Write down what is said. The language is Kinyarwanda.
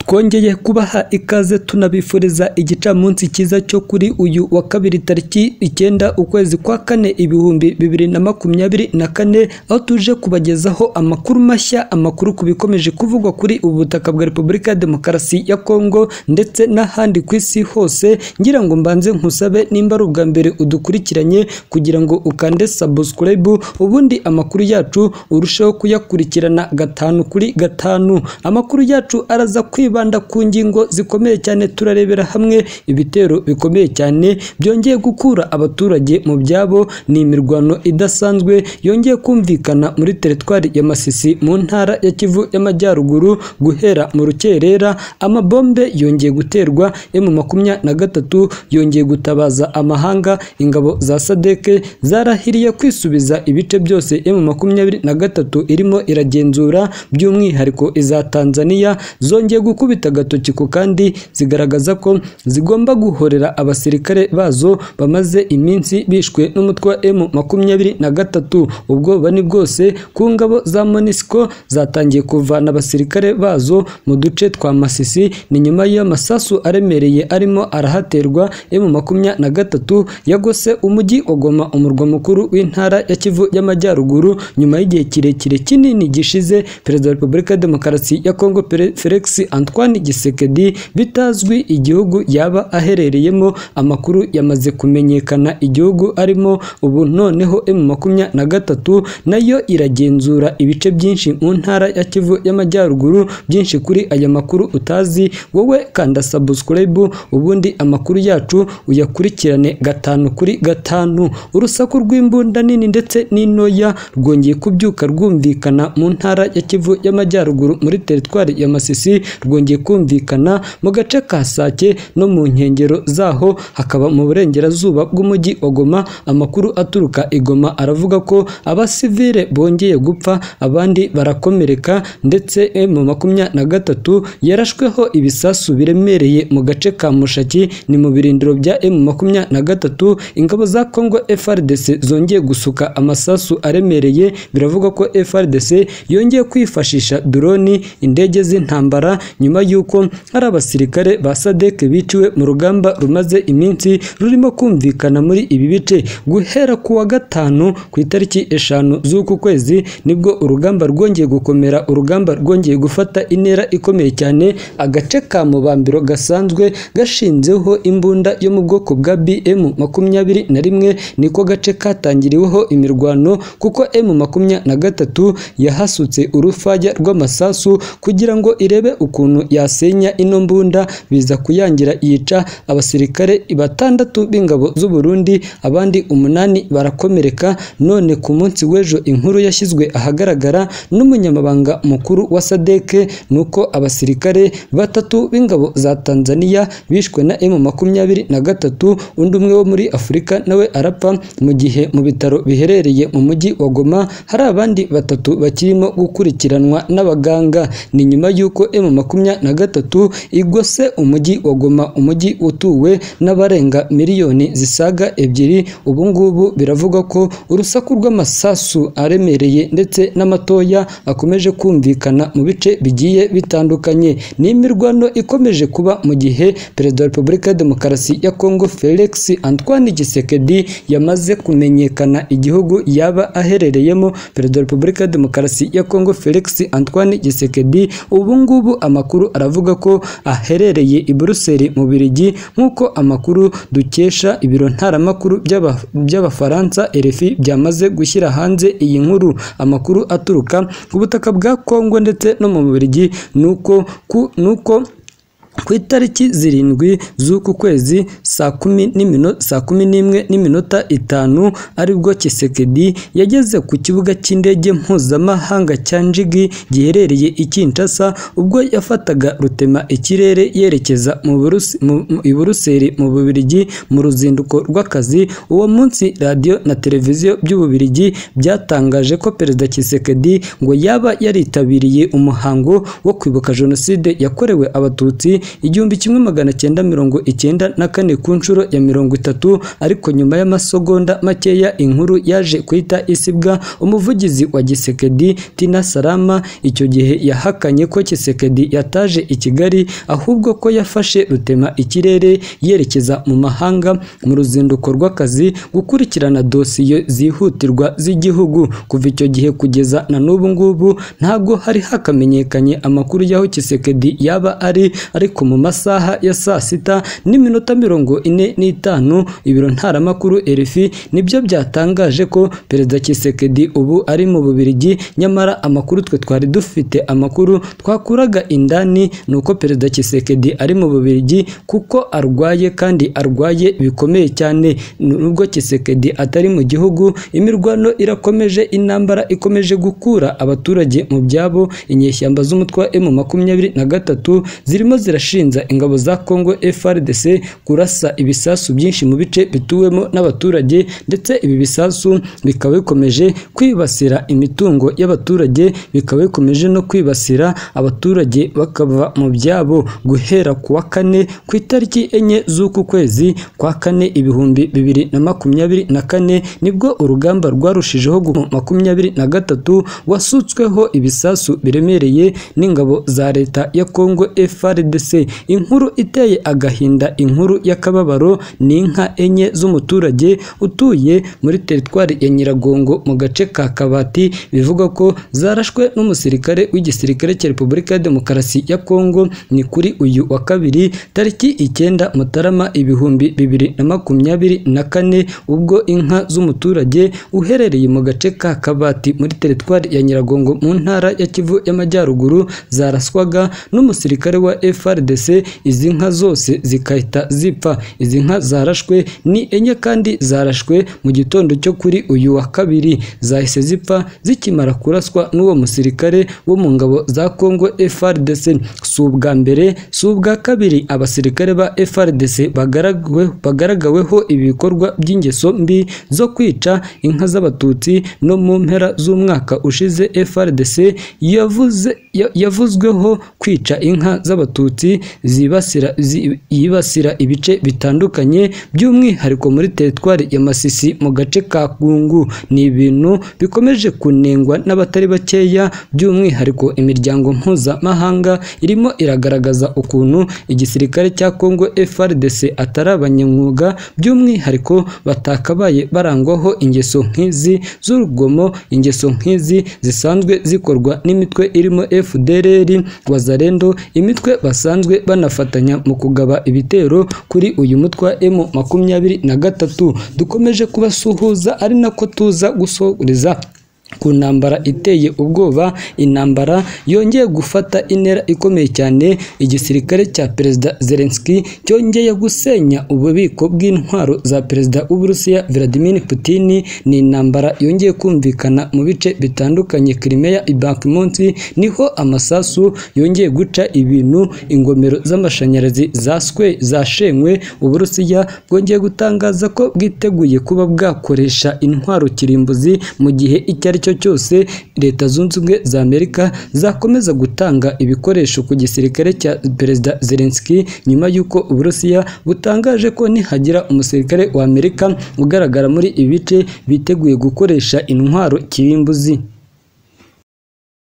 twongeye kubaha ikaze tunabifuriza igicamunsi cyiza cyo kuri uyu wa kabiri tariki icyenda ukwezi kwa kane ibihumbi bibiri na makumyabiri na kane aho tuje kubagezaho amakuru mashya amakuru ku bikomeje kuvugwa kuri ubu butaka bwa repubulika ya demokarasi ya kongo ndetse n'ahandi ku isi hose ngira ngo mbanze nkusabe nimba ari ubwa mbere udukurikiranye kugira ngo ukande subscribe ubundi amakuru yacu urusheho kuyakurikirana gatanu kuri gatanu amakuru yacu araza kwibanda ku ngingo zikomeye cyane turarebera hamwe ibitero bikomeye cyane byongeye gukura abaturage mu byabo ni imirwano idasanzwe yongeye kumvikana muri teritwari ya Masisi mu ntara ya Kivu y'Amajyaruguru guhera mu rukerera amabombe yongeye guterwa mu makumyabiri na gatatu yongeye gutabaza amahanga ingabo za sadeke zarahiriye kwisubiza ibice byose mu makumyabiri na gatatu irimo iragenzura by'umwihariko iza Tanzania zongeye gukubita agatoki ku kandi zigaragaza ko zigomba guhorera abasirikare bazo bamaze iminsi bishwe n'umutwe wa M makumyabiri na gatatu ubwoba ni bwose ku ngabo za Monisco zatangiye kuvana abasirikare bazo mu duce twa Masisi ni nyuma y'amasasu aremereye arimo arahaterwa M makumyabiri na gatatu yagose umujyi wa Goma umurwa mukuru w'intara ya Kivu y'Amajyaruguru nyuma y'igihe kirekire kinini gishize perezida wa Repubulika ya Demokarasi ya Kongo Pere- Felix Antoine Gisekedi bitazwi igihugu yaba aherereyemo amakuru yamaze kumenyekana igihugu arimo ubu noneho M makumyabiri na gatatu nayo iragenzura ibice byinshi mu ntara ya Kivu y'Amajyaruguru byinshi kuri aya makuru utazi wowe kanda subscribe ubundi amakuru yacu uyakurikirane gatanu kuri gatanu urusaku rw'imbunda nini ndetse n'intoya rwongeye kubyuka rwumvikana mu ntara ya Kivu y'Amajyaruguru muri teritwari ya Masisi rwongeye kumvikana mu gace ka Sake no mu nkengero zaho hakaba mu burengerazuba bw'umujyi wa Goma amakuru aturuka i Goma aravuga ko abasivile bongeye gupfa abandi barakomereka ndetse mu makumyabiri na gatatu yarashweho ibisasu biremereye mu gace ka Mushaki ni mu birindiro bya M makumyabiri na gatatu ingabo za Congo FRDC zongeye gusuka amasasu aremereye biravugwa ko FRDC yongeye kwifashisha droni indege z'intambara nyuma y'uko hari abasirikare ba SADC biciwe mu rugamba rumaze iminsi rurimo kumvikana muri ibi bice guhera ku wa gatanu ku itariki eshanu z'uku kwezi nibwo urugamba rwongeye gukomera urugamba rwongeye gufata intera ikomeye cyane agace ka mubambiro gasanzwe gashinzeho imbunda yo mu bwoko bwa BM makumyabiri na rimwe niko gace katangiriweho imirwano kuko M makumyabiri na gatatu yahasutse urufaya rw'amasasu kugira ngo irebe ukuntu yasenya ino mbunda biza kuyangira yica abasirikare batandatu b'ingabo z'u Burundi abandi umunani barakomereka none ku munsi w'ejo inkuru yashyizwe ahagaragara n'umunyamabanga mukuru wa sadeke nuko abasirikare batatu b'ingabo za Tanzania bishwe na M makumyabiri na gatatu undi umwe wo muri Afurika nawe arapfa mu gihe mu bitaro biherereye mu mujyi wa Goma hari abandi batatu bakirimo gukurikiranwa n'abaganga ni nyuma y'uko M makumyabiri na gatatu igose umujyi wa Goma umujyi utuwe n'abarenga miliyoni zisaga ebyiri ubu ngubu biravugwa ko urusaku rw'amasasu aremereye ndetse n'amatoya akomeje kumvikana mu bice bigiye bitandukanye ni imirwano ikomeje kuba mu gihe perezida wa repubulika ya demokarasi ya kongo felix antoine gisekedi yamaze kumenyekana igihugu yaba aherereyemo perezida wa repubulika ya demokarasi ya kongo felix antoine gisekedi ubu ngubu amakuru aravuga ko aherereye i buruseli mu birigi nk'uko amakuru dukesha ibiro ntaramakuru by'aba- by'abafaransa RFI byamaze gushyira hanze iyi nkuru amakuru aturuka ku butaka bwa Kongo ndetse no mu Bubiligi nuko ku nuko ku itariki zirindwi z'uku kwezi saa kumi n'imino- saa kumi n'imwe n'iminota itanu aribwo Kisekedi yageze ku kibuga cy'indege mpuzamahanga cya Njigi giherereye i Kinshasa ubwo yafataga rutema ikirere yerekeza mu Burusi- mu- mu- i Buruseli mu Bubiligi mu ruzinduko rw'akazi uwo munsi radiyo na televiziyo by'Ububiligi byatangaje ko Perezida Kisekedi ngo yaba yaritabiriye umuhango wo kwibuka Jenoside yakorewe Abatutsi igihumbi kimwe magana cyenda mirongo icyenda na kane ku nshuro ya mirongo itatu ariko nyuma y'amasegonda makeya inkuru yaje kuhita isibwa umuvugizi wa Gisekedi Tina Salama icyo gihe yahakanye ko Gisekedi yataje i Kigali ahubwo ko yafashe rutema ikirere yerekeza mu mahanga mu ruzinduko rw'akazi gukurikirana dosiye zihutirwa z'igihugu kuva icyo gihe kugeza na n'ubu ngubu ntabwo hari hakamenyekanye amakuru y'aho Kisekedi yaba ari ariko mu masaha ya saa sita n'iminota mirongo ine n'itanu ibiro ntaramakuru RFI nibyo byatangaje ko Perezida Kisekedi ubu ari mu Bubiligi nyamara amakuru twe twari dufite amakuru twakuraga indani ni uko Perezida Kisekedi ari mu Bubiligi kuko arwaye kandi arwaye bikomeye cyane nubwo Kisekedi atari mu gihugu imirwano irakomeje intambara ikomeje gukura abaturage mu byabo inyeshyamba z'umutwe wa emu makumyabiri na gatatu zirimo zirashinja ingabo za Congo FRDC kurasa ibisasu byinshi mu bice bituwemo n'abaturage ndetse ibi bisasu bikaba bikomeje kwibasira imitungo y'abaturage bikaba bikomeje no kwibasira abaturage bakava mu byabo guhera ku wa kane ku itariki enye z'uku kwezi kwa kane ibihumbi bibiri na makumyabiri na kane nibwo urugamba rwarushijeho gu- makumyabiri na gatatu wasutsweho ibisasu biremereye n'ingabo za leta ya Congo FRDC inkuru iteye agahinda inkuru y'akababaro ni inka enye z'umuturage utuye muri teritwari ya Nyiragongo mu gace ka Kabati bivuga ko zarashwe n'umusirikare w'igisirikare cya Repubulika ya Demokarasi ya Kongo ni kuri uyu wa kabiri tariki icyenda Mutarama ibihumbi bibiri na makumyabiri na kane ubwo inka z'umuturage uherereye mu gace ka Kabati muri teritwari ya Nyiragongo mu ntara ya Kivu y'Amajyaruguru zaraswaga n'umusirikare wa FRDC izi nka zose zigahita zipfa izi nka zarashwe ni enye kandi zarashwe mu gitondo cyo kuri uyu wa kabiri zahise zipfa zikimara kuraswa n'uwo musirikare wo mu ngabo za Congo FRDC si ubwa mbere si ubwa kabiri abasirikare ba FRDC bagaragawe- bagaragaweho ibikorwa by'ingeso mbi zo kwica inka z'abatutsi no mu mpera z'umwaka ushize FRDC yavuze ya- yavuzweho kwica inka z'abatutsi zibasira zi- yibasira ibice bitandukanye by'umwihariko muri teritwari ya Masisi mu gace ka Kungu ni ibintu bikomeje kunengwa n'abatari bakeya by'umwihariko imiryango mpuzamahanga irimo iragaragaza ukuntu igisirikare cya Congo FRDC atari abanyamwuga by'umwihariko batakabaye barangwaho ingeso nk'izi z'urugomo ingeso nk'izi zisanzwe zikorwa n'imitwe irimo FDLR Wazalendo imitwe basanzwe banafatanya mu kugaba ibitero kuri uyu mutwe wa M makumyabiri na gatatu dukomeje kubasuhuza ari nako tuza gusoreza ku ntambara iteye ubwoba intambara yongeye gufata intera ikomeye cyane igisirikare cya perezida Zelensky cyongeye gusenya ububiko bw'intwaro za perezida w'Uburusiya Vladimir Putin ni intambara yongeye kumvikana mu bice bitandukanye Crimea Bakhmut niho amasasu yongeye guca ibintu ingomero z'amashanyarazi zaswe zashenywe Uburusiya bwongeye gutangaza ko bwiteguye kuba bwakoresha intwaro kirimbuzi mu gihe icyo ari cyo cyose leta zunze ubumwe za Amerika zakomeza gutanga ibikoresho ku gisirikare cya perezida Zelensky nyuma y'uko Uburusiya butangaje ko nihagira umusirikare wa Amerika ugaragara muri ibi bice biteguye gukoresha intwaro kirimbuzi